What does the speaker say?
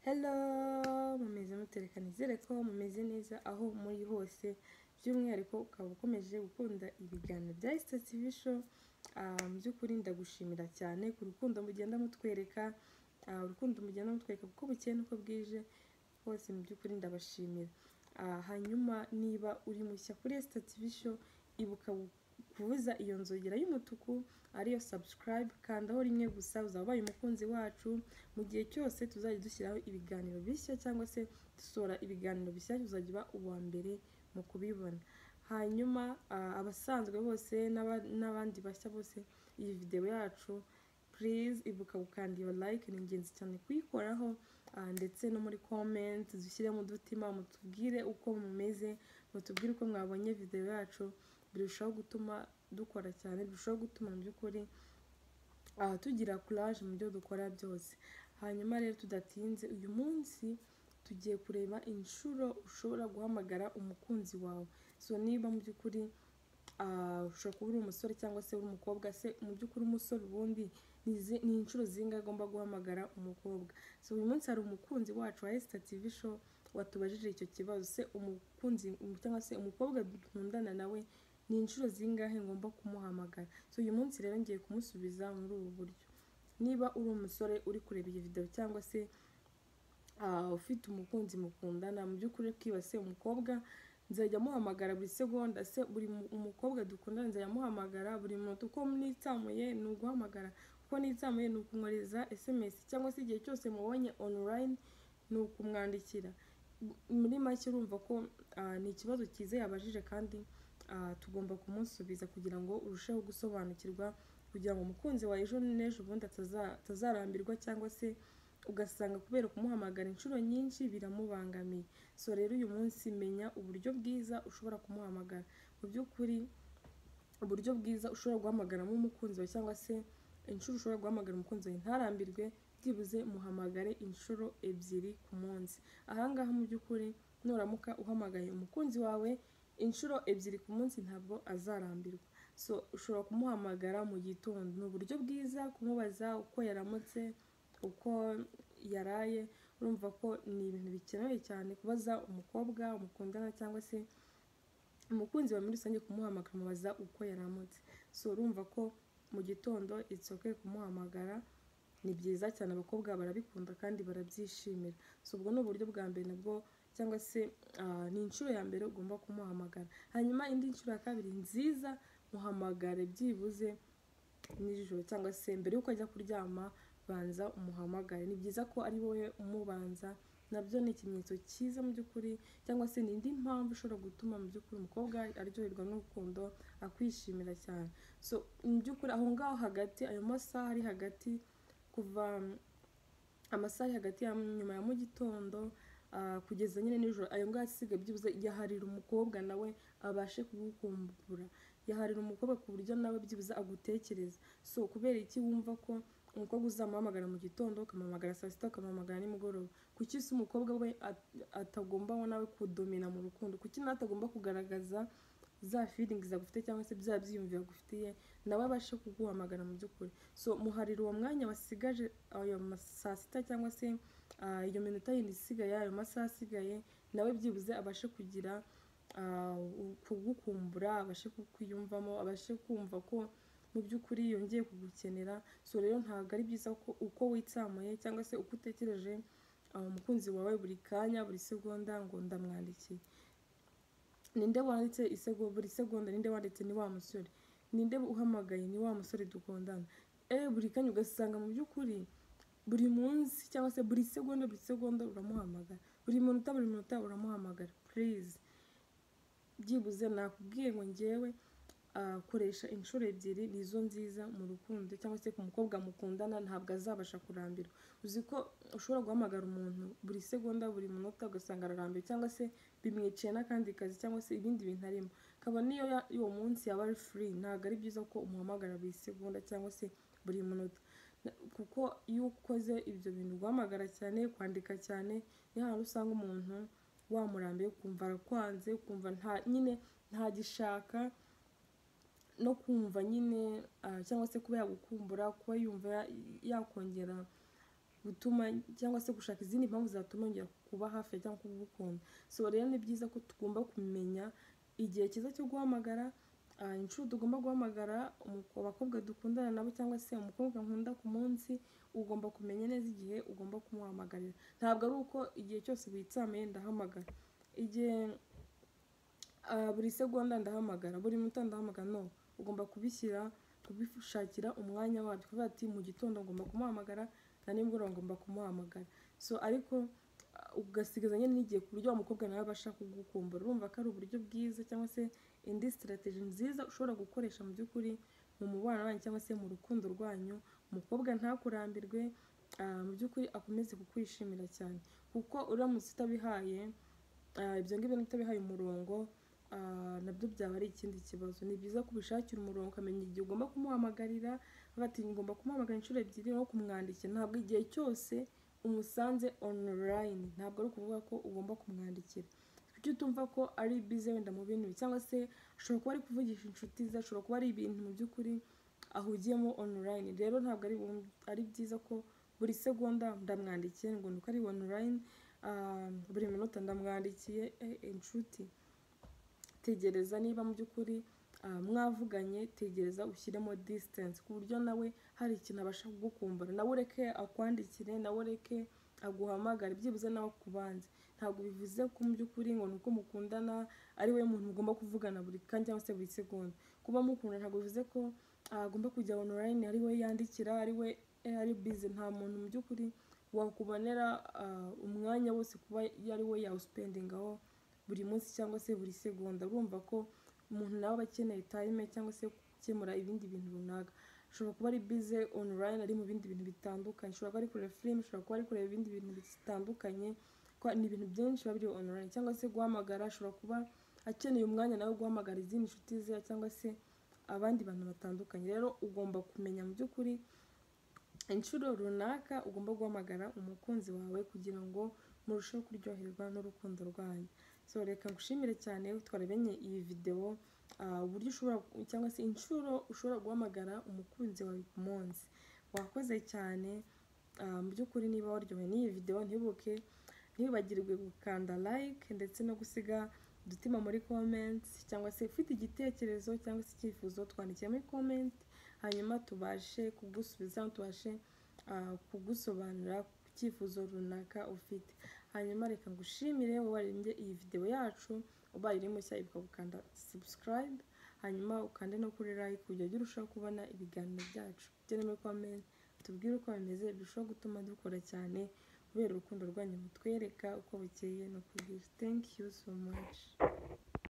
hello mumeze mute reka nizere ko mumeze neza aho muri hose by'umwihariko ukaba ukomeje gukunda ibiganiro bya Esther TV show Ah, mu by'ukuri ndagushimira cyane ku rukundo mugenda mutwereka Ah, urukundo mugenda mutwereka kuko bukeye nuko bwije bose mu by'ukuri ndabashimira Ah, hanyuma niba uri mushya kuri Esther TV show ibuka kubuza iyo nzogera y'umutuku ariyo subscribe kandaho rimwe gusa uzaba ubaye umukunzi wacu mu gihe cyose tuzajya dushyiraho ibiganiro bishya cyangwa se dusohora ibiganiro bishyashya uzajya uba uwa mbere mu kubibona hanyuma ah, abasanzwe bose n'aba- n'abandi bashya bose iyi videwo yacu please ibuka gukanda iyo like ni ingenzi cyane kuyikoraho ah, ndetse no muri comment dushyiremo udutima mutubwire uko mumeze mutubwire uko mwabonye videwo yacu birushaho gutuma dukora cyane birushaho gutuma mu by'ukuri aha tugira courage mu byo dukora byose hanyuma rero tudatinze uyu munsi tugiye kureba inshuro ushobora guhamagara umukunzi wawe so niba mu by'ukuri ah, ushobora kuba uri umusore cyangwa se uri umukobwa se mu by'ukuri umusore ubundi ni izi- ni inshuro zinga agomba guhamagara umukobwa so uyu munsi hari umukunzi wacu wa Esther TV show watubajije icyo kibazo se umukunzi cyangwa se umukobwa dukundana nawe ni inshuro zingahe ngomba kumuhamagara so uyu munsi rero ngiye kumusubiza muri ubu buryo niba uri umusore uri kureba iyi videwo cyangwa se ah, ufite umukunzi mukundana mu by'ukuri kwibase umukobwa nzajya muhamagara buri segonda se buri mu- umukobwa dukundana nzajya muhamagara buri munota uko nitsamuye ni uguhamagara uko nitsamuye ni ukumwohereza sms cyangwa se igihe cyose mubonye online ni ukumwandikira muri make urumva ko ah, ni ikibazo cyiza yabajije kandi ah, tugomba kumusubiza kugira ngo urusheho gusobanukirwa kugira ngo umukunzi wawe ejo n'ejo ubundi ataza- atazarambirwa cyangwa se ugasanga kubera kumuhamagara inshuro nyinshi biramubangamiye so rero uyu munsi menya uburyo bwiza ushobora kumuhamagara mu by'ukuri uburyo bwiza ushobora guhamagaramo umukunzi wawe cyangwa se inshuro ushobora guhamagara umukunzi wawe ntarambirwe byibuze muhamagare inshuro ebyiri ku munsi ahangaha mu by'ukuri nuramuka uhamagaye umukunzi wawe inshuro ebyiri ku munsi ntabwo azarambirwa so ushobora kumuhamagara mu gitondo ni uburyo bwiza kumubaza uko yaramutse uko yaraye urumva ko ni ibintu bikenewe cyane kubaza umukobwa mukundana cyangwa se umukunzi wawe muri rusange kumuhamagara umubaza uko yaramutse so urumva ko mu gitondo it's okay kumuhamagara ni byiza cyane abakobwa barabikunda kandi barabyishimira so ubwo ni uburyo bwa mbere nabwo cyangwa se ah, ni inshuro ya mbere ugomba kumuhamagara hanyuma indi nshuro ya kabiri nziza muhamagare byibuze nijoro cyangwa se mbere y'uko ajya kuryama banza umuhamagare ni byiza ko ari wowe umubanza nabyo ni ikimenyetso cyiza mu by'ukuri cyangwa se ni indi mpamvu ishobora gutuma mu by'ukuri umukobwa aryoherwa n'urukundo akwishimira cyane so mu by'ukuri aho ngaho hagati ayo masaha ari hagati kuva mm, amasaha ari hagati ya nyuma ya mu gitondo ah, kugeza nyine nijoro ayo ngaho asiga byibuze yaharira umukobwa nawe abashe kugukumbura yaharira umukobwa ku buryo nawe byibuze agutekereza so kubera iki wumva ko umukobwa uzamuhamagara mu gitondo ukamuhamagara saa sita ukamuhamagara nimugoroba kuki se umukobwa we at- atagomba we nawe kudomina mu rukundo kuki nawe atagomba kugaragaza za feelings agufite cyangwa se bya byiyumviro agufitiye nawe abashe kuguhamagara mu by'ukuri so muharira uwo mwanya wasigaje ayo ma- saa sita cyangwa se ah, iyo minota yindi isigaye ayo masaha asigaye nawe byibuze abashe kugira ah, u- kugukumbura abashe kukwiyumvamo abashe kumva ko mu by'ukuri yongeye kugukenera so rero ntabwo ari byiza ko uko witsamuye cyangwa se uko utekereje ah, umukunzi wawe buri kanya buri segonda ngo ndamwandikiye ninde wanditse isego buri segonda ninde wanditse ni wa musore ninde uhamagaye ni wa musore dukundana eh buri kanya ugasanga mu by'ukuri buri munsi cyangwa se buri segonda buri segonda uramuhamagara buri munota buri munota uramuhamagara please byibuze nakubwiye ngo ngewe ah, koresha inshuro ebyiri nizo nziza mu rukundo cyangwa se ku mukobwa mukundana ntabwo azabasha kurambirwa uzi ko ushobora guhamagara umuntu buri segonda buri munota ugasanga ararambiwe cyangwa se bimwiciye n'akandi kazi cyangwa se ibindi bintu arimo akaba niyo ya- uwo munsi yaba ari furi ntabwo ari byiza ko umuhamagara buri segonda cyangwa se buri munota Na- kuko iyo ukoze ibyo bintu guhamagara cyane kwandika cyane ni hahandi usanga umuntu wamurambiye ukumva arakwanze ukumva nta nyine ntagishaka no kumva nyine ah, cyangwa se kuba yagukumbura kuba yumva ya- yakongera gutuma cyangwa se gushaka izindi mpamvu zatuma yongera kuba hafi cyangwa kugukunda so rero ni byiza ko tugomba kumenya igihe cyiza cyo guhamagara ah, inshuro tugomba guhamagara umu- abakobwa dukundana nabo cyangwa se umukobwa nkunda ku munsi ugomba kumenya neza igihe ugomba kumuhamagarira ntabwo ari uko igihe cyose witsamiye ndahamagara igihe ah, buri segonda ndahamagara buri minota ndahamagara no ugomba kubishyira kubishakira umwanya wabyo kuvuga ati mu gitondo ngomba kumuhamagara na nimugoroba ngomba kumuhamagara so ariko ah, ugasigaza nyine n'igihe ku buryo wa mukobwa nawe abasha kugukumbura urumva ko ari uburyo bwiza cyangwa se indi sitarateji nziza ushobora gukoresha mu by'ukuri mu mubano wanyu cyangwa se mu rukundo rwanyu umukobwa ntakurambirwe ah, mu by'ukuri akomeze kukwishimira cyane kuko uramutse utabihaye ah, ibyo ngibyo utabihaye umurongo ah, nabyo byaba ari ikindi kibazo ni byiza kubishakira umurongo ukamenya igihe ugomba kumuhamagarira bati ngomba kumuhamagara inshuro ebyiri no kumwandikira ntabwo igihe cyose umusanze online ntabwo ari ukuvuga ko ugomba kumwandikira kuko utumva ko ari bize wenda mu bintu cyangwa se ashobora kuba ari kuvugisha inshuti ze ashobora kuba ari ibintu mu by'ukuri ahugiyemo online rero ntabwo ari bum- ari byiza ko buri segonda ndamwandikiye ngo ni uko ari online ah, buri minota ndamwandikiye eh, inshuti tegereza niba mu by'ukuri ah, mwavuganye tegereza ushyiremo distance ku buryo nawe hari ikintu abasha kugukumbura nawe ureke akwandikire nawe ureke aguhamagare byibuze nawe akubanze ntabwo bivuze ko mu by'ukuri ngo ni uko mukundana ari wowe muntu mugomba kuvugana buri kanya cyangwa se buri segonda kuba mukundana ntabwo bivuze ko ah, agomba kujya online ari we yandikira ari we eh, ari bize nta muntu mu by'ukuri wakubonera ah, umwanya wose kuba ari we yawusipendingaho buri munsi cyangwa se buri segonda urumva ko umuntu nawe aba akeneye time cyangwa se gukemura ibindi bintu runaka ashobora kuba ari bize online ari mu bindi bintu bitandukanye ashobora kuba ari kureba film ashobora kuba ari kureba ibindi bintu bitandukanye ko ni ibintu byinshi biba biri online cyangwa se guhamagara ashobora kuba akeneye umwanya nawe wo guhamagara izindi nshuti ze cyangwa se abandi bantu batandukanye rero ugomba kumenya mu by'ukuri inshuro runaka ugomba guhamagara umukunzi wawe kugira ngo murusheho kuryoherwa n'urukundo rwanyu so reka ngushimire cyane twarabenye iyi videwo ah, uburyo ushobora cyangwa se inshuro ushobora guhamagara umukunzi wawe ku munsi wakoze cyane ah, mu by'ukuri niba waryohewe n'iyi videwo ntibuke ntibibagirwe gukanda like ndetse no gusiga udutima muri comment cyangwa se ufite igitekerezo cyangwa se icyifuzo twandikira muri comment hanyuma tubashe kugusubiza tubashe ah, kugusobanurira ku cyifuzo runaka ufite hanyuma reka ngushimire wowe warembye iyi videwo yacu ubaye iri mushya ibuka gukanda subscribe hanyuma ukande no kuri like kugira ngo urusheho kubona ibiganiro byacu ugere muri comment tubwire uko bimeze birushaho gutuma dukora cyane kubera urukundo rwanyu mutwereka uko bukeye no kugira thank you so much